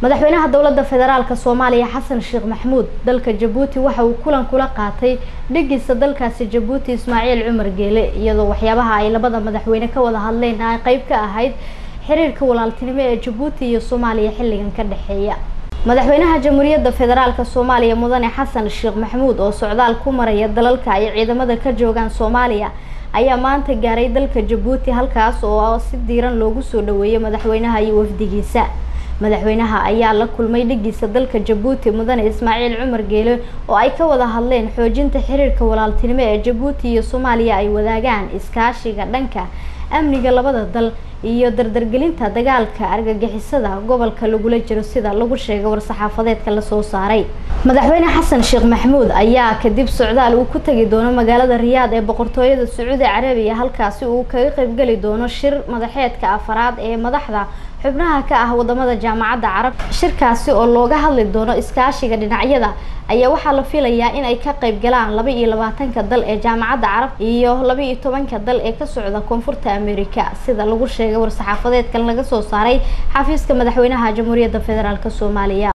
madaxweynaha dowladda federaalk soomaaliya xasan sheekh maxamuud dalka jabuuti waxa uu kulan kula qaatay dhigiisa dalkaasi jabuuti ismaaciil cumar geele iyadoo waxyaabaha ay labada madaxweyne ka wada hadleen ay qeyb ka ahayd xiriirka walaaltinimo ee jabuuti iyo soomaaliya xilligan ka dhexeeya madaxweynaha jamhuuriyadda federaalk soomaaliya mudane xasan sheekh maxamuud oo socdaal ku maraya dalalka ay ciidamada ka joogaan soomaaliya ayaa maanta gaaray dalka jabuuti halkaas oo si diiran loogu soo dhaweeyay madaxweynaha iyo wafdigiisa madaxweynaha ayaa la kulmay dhigiisa dalka jabuuti mudane ismaaciil cumar geele oo ay ka wada hadleen xoojinta xiriirka walaaltinimo ee jabuuti iyo soomaaliya ay wadaagaan iskaashiga dhanka amniga labada dal iyo dardargelinta dagaalka argagixisada gobolka lagula jiro sida lagu sheegay war-saxaafadeedka lasoo saaray madaxweyne xasan sheekh maxamuud ayaa kadib socdaal uu ku tegi doono magaalada riyaad ee boqortooyada sacuudi carabiya halkaasi uu kaga qeybgeli doono shir madaxeedka afaraad ee madaxda xubnaha ka ah wadamada jaamacadda carab shirkaasi oo looga hadli doono iskaashiga dhinacyada ayaa waxaa la filayaa in ay ka qeyb galaan laba iyo labaatanka dal ee jaamacadda carab iyo laba iyo tobanka dal ee ka socda koonfurta america sida lagu sheegay war-saxaafadeedkan laga soo saaray xafiiska madaxweynaha jamhuuriyadda federaalk soomaaliya